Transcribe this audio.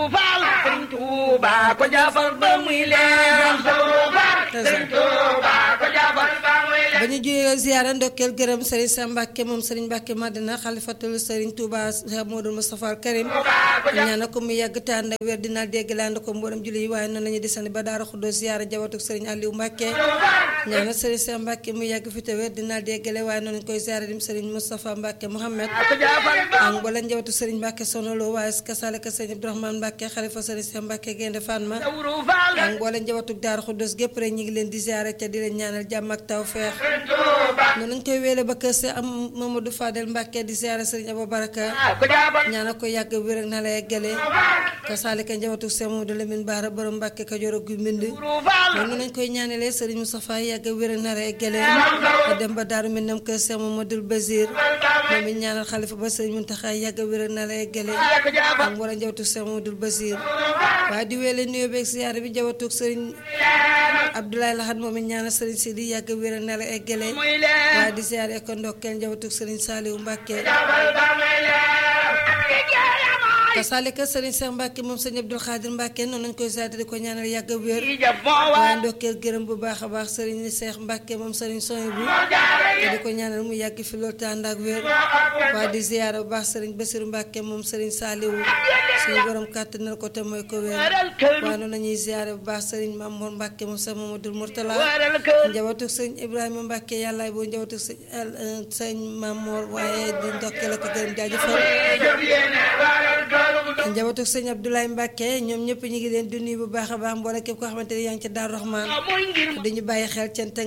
Faal Sëriñ Tuuba ko jafal ba muy leer Sëriñ Tuuba ko jafal ba muy leer ba ñu juyee ziyaara ndokkeel gërëm Serigne Sam Mbacke moom Serigne Mbacke Madina xalifatul Serigne Touba Cheikh Modou Moustapha Al Karim ñaana ko mu yàgg te ànd ak wér dina dégg laand ko mboolem julli yi waaye noonu la ñuy desandi ba Daara Xuddoos ziyaara jabatuk Serigne Aliou Mbacke ñaana Serigne Sam Mbacke mu yàgg fi te wér dina déggale waaye noonu lañ koy ziyaara dim Serigne Moustapha Mbacke Mohamed ko jafal ba ak mboolem njabootu Serigne Mbacke sonolo waaye kasale ka Serigne Abdourahmane Mbacke xalifa Serigne Sam Mbacke Gaynde Fatma Dawru Faal ak mboolem njabootu Daara Xuddoos gépp rek ñu ngi leen di ziyaara te di leen ñaanal jàmm ak tawfeex noonu lañ koy wéele ba kër si am Mamadou Fadel Mbacke di ziyaara Serigne Abou Baraka ko jafal ñaana ko yàgg wér ak na la yeggale ka saalika njabootu Seex Mamadou Lamine Baara borom Mbacke Kajoor ak gu mbind Dawru Faal noonu lañ koy ñaanalee Serigne Moustapha yàgg wér ak na la yeggale a dem ba Daaru Minam kër Seex Mamadou Basir moom it ñaanal xalifa ba Serigne Mountakha yàgg wér ak na la yeggale ko jafal ak wala njabootu Seex Mamadou Basir waaye di wéele nuyoo beeg ziyaara bi njabootu Serigne Abdoulaye Lahad moom it ñaanal Serigne Sidi yàgg wér ak na la yeggale muy leer waaye di ziyaare ko ndokkeel njabootu Serigne Saliou Mbacke kasaalika Serigne Cheikh Mbacke moom Serigne Abdoul Khadir Mbacke noonu lañ koy ziyaare di ko ñaanal yàgg wér yi jaf moo waaye waa ndokkeel gërëm bu baax a baax Serigne Cheikh Mbacke moom Serigne Soy bu te di ko ñaanal mu yàgg fi loolu te ànd ak wér waaye di ziyaare bu baax Serigne Bassirou Mbacke moom Serigne Saliou suñu borom kàttanal ko te mooy ko wér waral kër waaye noonu la ñuy ziyaare bu baax Serigne Mamour Mbacke moom Cheikh Mamadou Mourtala waral kër njabootu sëñ Ibrahima Mbacke yàllaay boo njabootu sëñ sëñ Mamour waaye di ndokkeel ak gërëm jaajëfal jëf yéene waral kër njabootu sëñ Abdoulaye Mbacke ñoom ñëpp ñu ngi leen di nuyu bu baax a baax mboole képp koo xamante ne yaa ngi ca Daaru Rahman mooy ngir dañu bàyyi xel cant